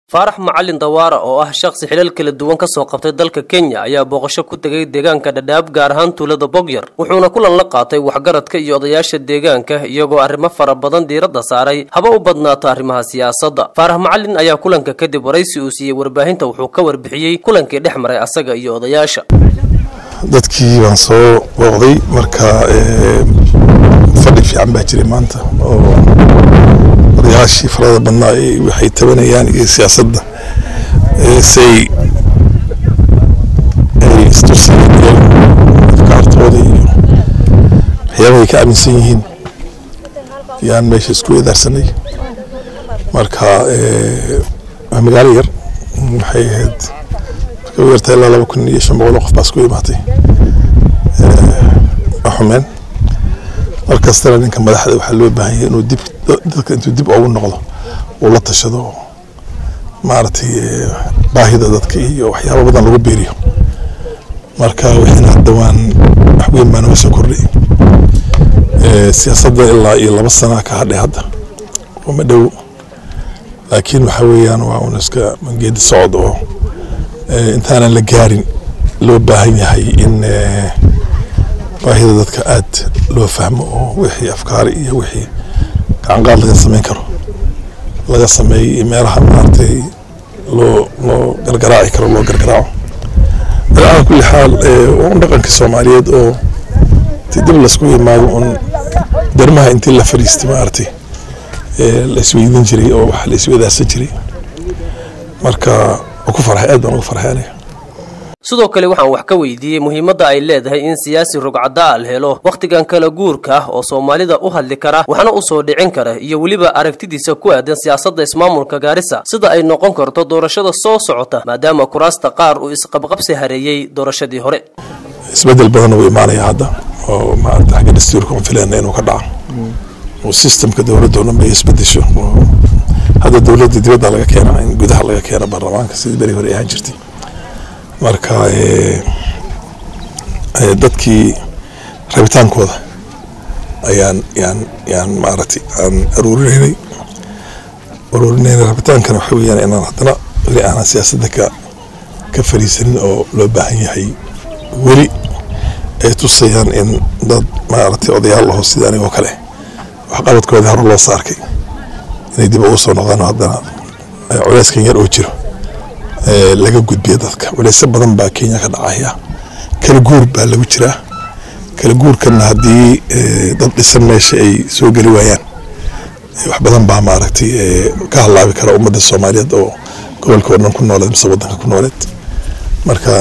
faarax macalin dawaara oo ah shakhsi xilal kala duwan ka soo qabtay dalka kenya ayaa booqasho ku tegay deegaanka dhadhaab gaar ahaan tuulada bogyar wuxuuna kulan la qaatay waxgaradka iyo odayaasha deegaanka iyagoo arrimo fara badan diiradda saaray haba u badnaato arrimaha siyaasadda faarax macalin ayaa kulanka kadib waraysi uu siiyey warbaahinta wuxuu ka warbixiyey kulankii dhex maray asaga iyo odayaasha dadkii baan soo booqday marka fadhi fiican baa jiray maanta oo odayaashii farada badnaa waxay tabanayaan iyo siyaasadda say ay istusiyeen iyo afkaartooda iyo waxyaabahay ka aaminsan yihiin yaan meesha isku eedaarsanay marka waa magaalo yar waxay ahayd marka u yartaa ilaa laba kun iyo shan boqol oo qof baa isku imaatay waa xumeen markastana ninka madaxda waxaa loo baahan yahay inuu dib dadka intuu dib ugu noqdo uu la tashado maaragtay baahida dadka iyo waxyaaba badan lagu beeriyo marka wixina hadda waan wax weyn baa naga soo kordhay siyaasadda ilaa iyo laba sana ka hadhay hadda uma dhow laakiin waxa weeyaan waa un iska geedi socod oo intaanan la gaarin loo baahan yahay in baahida dadka aad loo fahmo oo wixii afkaari iyo wixii gacanqaad laga samayn karo laga sameeyo iyo meelaha maaragtay loo loo gargaraaci karo loo gargaraaco alaa kulli xaal waa un dhaqankii soomaaliyeed oo ti dib laisku yimaado un darmaha intii la fadhiistay maaragtay la isweydiin jiray oo wax la iswadaarsan jiray marka waa ku farxay aad baan ugu farxay aniga sidoo kale waxaan wax ka weydiiyey muhiimadda ay leedahay in siyaasi rugcaddaa al helo wakhtigan kala guurka ah oo soomaalida u hadli kara waxna u soo dhicin kara iyo weliba aragtidiisa ku aadan siyaasadda ismaamulka gaarisa sida ay noqon karto doorashada soo socota maadaama kuraasta qaar uu isqabqabsi hareeyey doorashadii hore isbedel badan uu imaanaya hadda oo maarata xagga dastuurka un filayna inuu ka dhaco oo sistemka dowladda o dhan bay isbedesho hadda dowladda dibadda laga keena in gudaha laga keeno baarlamaanka sidii beri hore ahaan jirtay marka dadkii rabitaankooda ayaan yaan yaan maaragtay aan aruurinaynay aruurinaynay rabitaankana waxa weeyaan inaan haddana weli aanan siyaasadda ka ka fariisanin oo loo baahan yahay weli ay tusayaan in dad maaragtay odayaal aho sida anigoo kale waxqabadkoodii hore loo saarkay inay dib ugu soo noqdaan haddana culeyskan yar oo jiro laga gudbiya dadka waleysyo badan baa kenya ka dhacaya kala guur baa lagu jiraa kala guurkana haddii dad dhisan meesha ay soo geli waayaan wax badan baa maaragtay ka halaabi kara ummadda soomaaliyeed oo gobolka oo dhan ku nooleed mise wadanka ku nooleed marka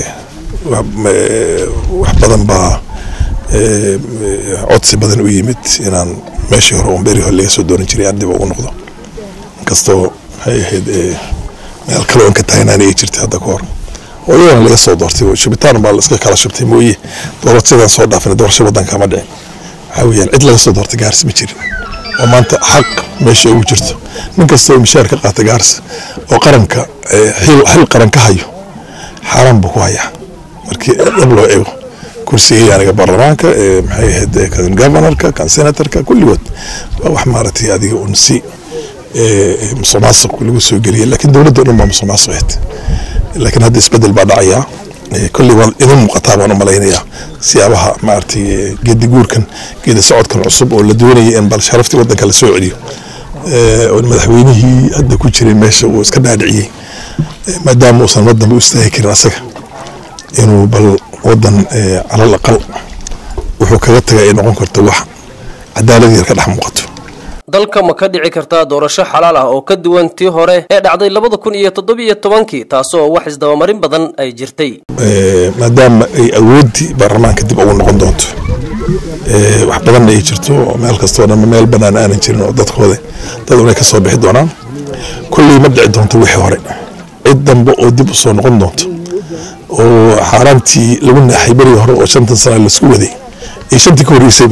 wax badan baa codsi badan u yimid inaan meeshii hore un beri hore laga soo dooran jiray aan dib ugu noqdo inkastoo waxay ahayd meel kale oon ka taagnaana ay jirtay hadda ka hor oo iyadana laga soo doortay shubitaan baa la iska kala shubtay mooye doorashadan soo dhaafin doorasho wadanka ma dhicin waxaa weeyaan cid laga soo doortay gaaris ma jirin oo maanta xaq meesha ugu jirto nin kasta oo mishaar ka qaata gaaris oo qaranka xil qaran ka hayo xaaraan buu ku hayaa markii dhab loo eego kursigii aniga baarlamaanka maxay ahayd kan governorka kan senatorka kulligood waa wax maaragtay adiga un si musuq maasuq lagu soo geliyay laakiin dowladda o dhan baa musuq maasuq ahayd laakiin hadda isbedel baa dhacayaa kolley waa idin muuqataa baan u malaynayaa siyaabaha maaragtay geedi guurkan geedi socodkan cusub oo la doonaya in bal sharaftii waddanka la soo celiyo oo madaxweynihii hadda ku jiray meesha uu iska dhaadhiciyey maadaama uusan wadanba u istaagi karin asaga inuu bal wadan calal aqal wuxuu kaga taga ay noqon karto wax cadaalad yar ka dhex muuqato dalka ma ka dhici kartaa doorasho xalaal ah oo ka duwan tii hore ee dhacday labada kun iyo toddobiyo tobankii taasoo wax isdabamarin badan ay jirtay maadaama ay awooddii baarlamaanka dib ugu noqon doonto wax badanna ay jirto oo meel kastoo dhan meel banaan aanan jirin oo dadkooda dad unay ka soo bixi doonaan kolley ma dhici doonto wixii hore cid dambe oo dib u soo noqon doonto oo xaaraantii lagu naaxay berigii hore oo shantan sana laisku waday iyo shantii ka horreysayba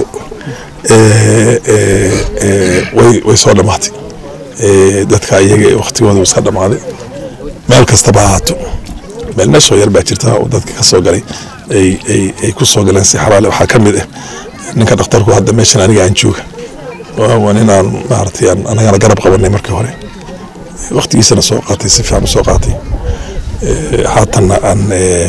way soo dhamaatay dadka iyaga waktigooda iska dhamaaday meel kastaba ahaato meel meeshoo yar baa jirta oo dadka ka soo galay ay ku soo galeen si xalaale waxaa ka mid ah ninka dhakhtarku hadda meeshan aniga aan jooga waa nin aan maaragtay anagana garab qabanay markii hore waqtigiisana soo qaatay si fiican u soo qaatay haatanna aan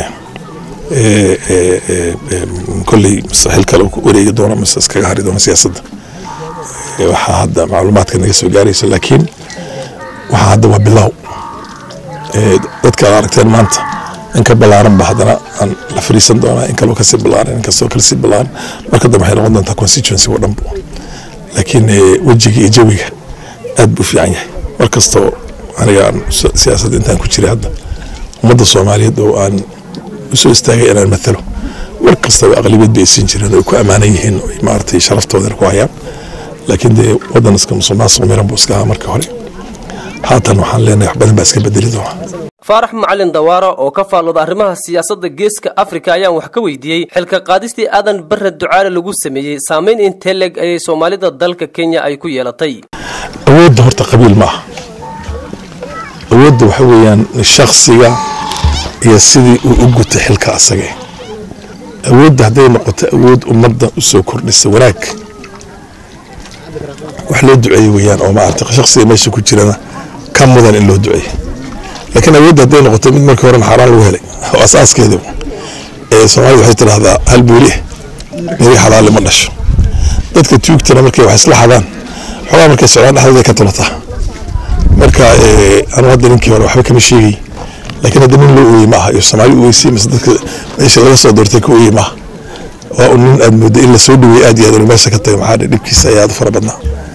kolley mise xil kale ku wareegi doono mise iskaga hari doono siyaasadda waxaa hadda macluumaadka naga soo gaaraysa laakiin waxaa hadda waa bilow dadka aad aragteen maanta in ka balaaran ba haddana aan la fariisan doonaa in kaloo kasii balaaran in kastoo kale sii balaaran marka dambe waxay noqon doontaa constituency oo dhanbo laakiin wejiga iyo jawiga aad buu fiican yahay mar kastoo aniga aan siyaasadda intaan ku jiray hadda ummadda soomaaliyeed oo aan usoo istaagay inaan matalo mar kastaba aqlibiyad bay siin jireen oo ku ammaanan yihiin oo maaragtay sharaftoodana ku hayaan laakiin dee waddan iska musuqmaasuq miran buu iska ahaa marka hore haatan waxaan leenahay wax badan baa iska bedeli doonaa faarax macalin dawaara oo ka faallooda arrimaha siyaasadda geeska afrika ayaan wax ka weydiiyey xilka qaadistii aadan barre ducaale lagu sameeyey saamayn intee leg ayay soomaalida dalka kenya ay ku yeelatay awoodda horta qabiil ma aha awoodda waxa weeyaan shaksiga iyo sidii uu u guta xilka asage awoodda hadday noqoto awood ummadda u soo kordhisa wanaag wax loo duceeye weeyaan oo maarata shaksiga meesha ku jirana ka mudan in loo duceeye laakiin awoodda hadday noqoto mid markii horena xaaraan lagu helay oo asaaskeeda ee soomaalida waxay tidhahdaa hal buuli niri xalaali ma dhasho dadka tuugtana markay wax isla xadaan xogaa markay socdaan dhexdooda ka tulataa marka anu hadda ninkii hore waxba kama sheegay laakiin hadda nin loo ooyey ma aha iyo soomaali u oysay mise dadka meesha laga soo doortay ka ooyey ma aha waa un nin aad mooda in la soo dhaweeyey aad iyo aad inu meesha ka tago maxaa dhe dhibkiisa ayaa aad u fara badnaa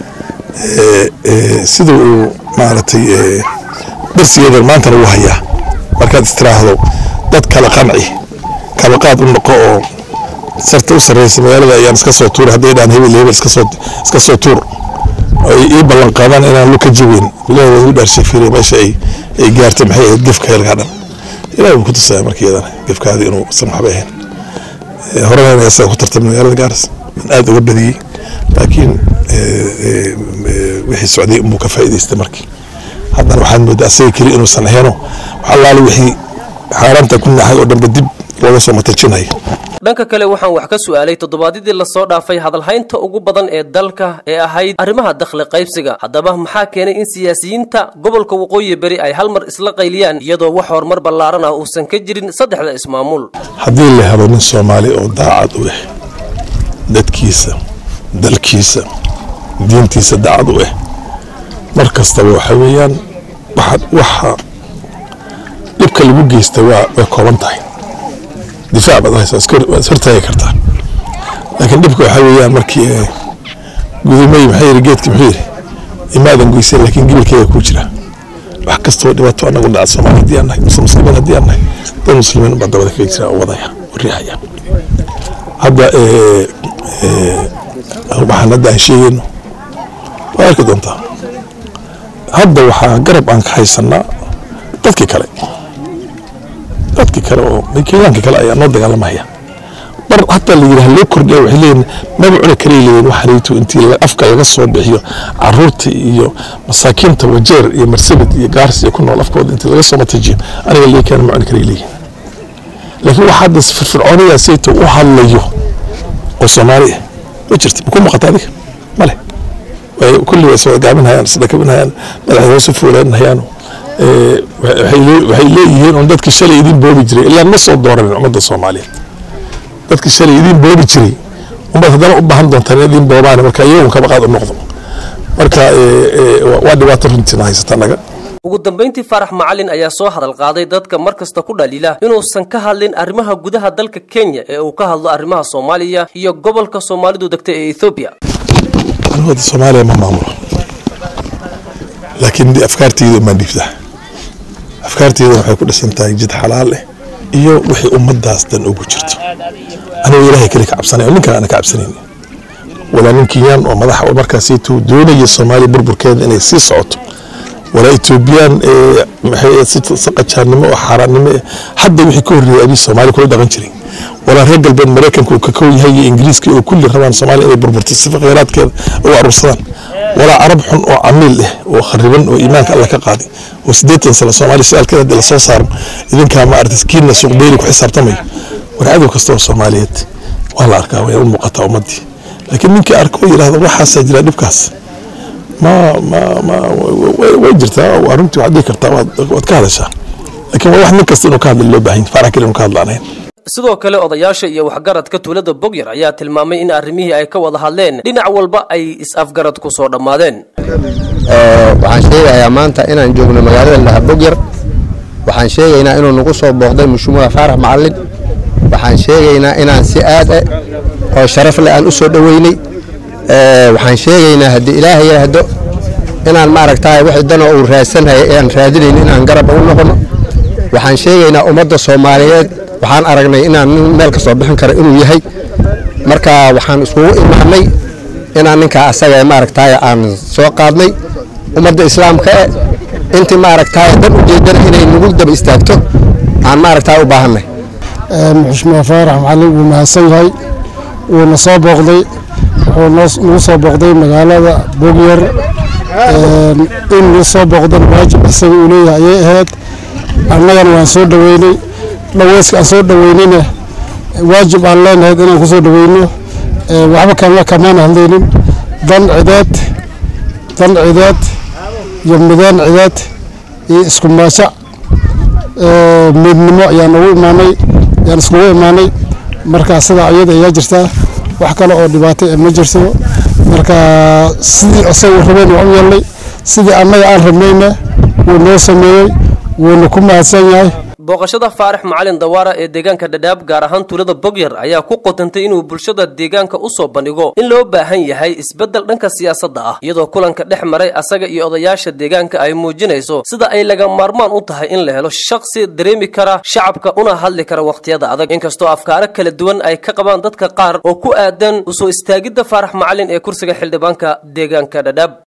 sida uu maaragtay darsigeeda maantana wuu hayaa markaad istiraahdo dad kala qanci kala qaad u noqo oo sarta u sarreysa magaalada ayaan iska soo tuuray hadday dhaan hebel hebel iska soo iska soo tuur ay ii ballan qaadaan inaan lu ka jabin bilahi waa igu dhaarshay fiiriya meesha ay ay gaartay maxay ahayd gefka heelkaa dhan ilahi wuu ku tusaya marka iyadana gefkaadii inuu san waxba ahayn horena asaga ku tartamay magaalada gaaris in aada uga badiyey laakiin wixii socday unbuu ka faa'iidaystay markii haddana waxaad moodaa asaga keli inuusan aheeno wax allaale wixii xaaraanta ku naxay oo dhanba dib looga soo matajinaya dhanka kale waxaan wax ka su'aalay toddobaadyadii lasoo dhaafay hadalhaynta ugu badan ee dalka ee ahayd arrimaha dakhli qaybsiga haddaba maxaa keenay in siyaasiyiinta gobolka waqooyi beri ay hal mar isla qayliyaan iyadoo wax horumar ballaaran ah uusan ka jirin saddexda ismaamul haddii la helo nin soomaali oo daacad u ah dadkiisa dalkiisa diintiisa daacad u ah mar kastaba waxa weeyaan waxa dhibka lagu geysta waa way kooban tahay difaac baad haysaa waad ishortaagi kartaa laakiin dhibka waxaa weeyaan markii gudumey maxaa yidhi geedki muxuu yidhi imaadan goysay laakiin gibilkeeda kuu jira wax kastoo dhibaato anagu dhaca soomaali haddii aan nahay mise muslimiin haddii aan nahay dad muslimiin baa dabada kaga jira oo wadaya oo riixaya hadda waxaan hadda aan sheegayno waa arki doontaa hadda waxaa garab aan ka haysanaa dadkii kale dadkii kale oo kenyaanka kale ayaa noo dagaalamaya mar hataa la yidhaha loo kordhiya waxay leeyihin maba cuni karay leeyihin waxaniitu intii afka laga soo bixiyo caruurta iyo masaakiinta wajeer iyo marsabit iyo gaars iyo ku nool afkooda intii laga soo matajiyo aniga leekaan ma cuni karay leeyihin laakiin waxa hadda firfircooniyaa sayto u hadlayo oo soomaali ah ma jirta maku muuqata adiga male kulli way iswada gaabinhayaan isdhakabinhayaan madaxda hoos u fuuleynhayaan waxay leeyihiin un dadkii shalay idin boobi jiray ilaa ma soo dooranin ummadda soomaaliyeed dadkii shalay idin boobi jiray umbaad haddana u baahan doontaan in idin boobaan marka iyagun kaba qaad u noqdo marka waa dhibaato runtiina haysata naga ugu dambayntii faarax macalin ayaa soo hadal qaaday dadka mar kasta ku dhaliila inuusan ka hadlin arrimaha gudaha dalka kenya ee uu ka hadlo arrimaha soomaaliya iyo gobolka soomaalidu degta ee ethoobiya anigooda soomaaliya ma maamulo laakiin afkaarteyda maan dhiibtaa afkaarteyda waxay ku dhisan tahay jid xalaal eh iyo wixii ummadaas dan ugu jirto anigoo ilaahay keli ka cabsanay oo ninkan aana ka cabsanayn walaa nin kenyaan oo madaxa oo markaasaytuu doonaya soomaaliya burburkeeda inay sii socoto walaa etoobiyaan maxay si qajaannimo oo xaaraannimo eh hadda wixii ka horreeyay abii soomaaliya kula dhaqan jiray walaa reer galbeed maraykanka uu ka kow yahay iyo ingiriiska oo kulli rabaan soomaaliya inay burburto sifa khayraadkeeda ugu aruursadaan walaa carab xun oo camiil ah oo khariban oo iimaanka alla ka qaaday oo siddeetan sano soomaaliya su-aalkeeda hadii lasoo saaro idinkaa ma aragtay kiinna suuqdeyli ku xisaabtamayo war cadow kasta oo soomaaliyeed waa la arkaa way u muuqataa ummaddii laakiin ninkii arko oo yidhahdo waxaasaa jira dhibkaas ma ma ma way jirtaa arrintii waxaad dhihi kartaa waad ka hadashaa laakiin waa wax nin kasta inuu ka hadla loo baahan faarax kale inuu ka hadlaanayn sidoo kale odayaasha iyo waxgaradka tuulada bogyar ayaa tilmaamay in arrimihii ay ka wada hadleen dhinac walba ay is-afgarad ku soo dhammaadeen waxaan sheegayaa maanta inaan joogno magaalada laha bogyar waxaan sheegaynaa inuu nagu soo booqday mushuumuha faarax macalin waxaan sheegaynaa inaan si aad ah oo sharaf leh aan u soo dhoweynay waxaan sheegaynaa haddii ilaahay yidhaahdo inaan maaragtaa wixii danoo uu raadsanhaya ee aan raadinayn inaan garab u noqono waxaan sheegaynaa ummadda soomaaliyeed waxaan aragnay inaan nin meel ka soo bixin karo inuu yahay marka waxaan iskugu imaanay inaan ninkaa asaga maaragtaay aan soo qaadnay ummadda islaamka e intii maaragtaay dan ujeedana inay nagu daba istaagto aan maaragtaa u baahanay muxushmaa faarax macalin wuu mahadsan yahay wuuna soo booqday wuxuu nagu soo booqday magaalada bogyar in nagu soo booqdan waajib isaga uu leeyahay ayay ahayd annagana waan soo dhoweynay dhaweyska aan soo dhoweynayna waajib aan leenahayd inaan ku soo dhoweyno waxba kama kamaan hadlaynin dan cideed dan cideed iyo mideen cideed iyo isku maajac midnimo ayaan ugu imaanay ayaan iskugu imaanay marka sidaa iyada ayaa jirtaa wax kale oo dhibaato ma jirto marka sidii isaga rabeen waan u yeelnay sidii annaga aan rabnayna wuu noo sameeyey wuuna ku mahadsan yahay booqashada faarax macalin dawaara ee deegaanka dhadhaab gaar ahaan tuulada bogyar ayaa ku qotantay inuu bulshada deegaanka u soo bandhigo in loo baahan yahay isbeddel dhanka siyaasadda ah iyadoo kulanka dhex maray asaga iyo odayaasha deegaanka ay muujinayso sida ay laga maarmaan u tahay in la helo shakhsi dareemi kara shacabka una hadli kara wakhtiyada adag inkastoo afkaaro kala duwan ay ka qabaan dadka qaar oo ku aadan usoo istaagidda faarax macalin ee kursiga xildhibaanka deegaanka dhadhaab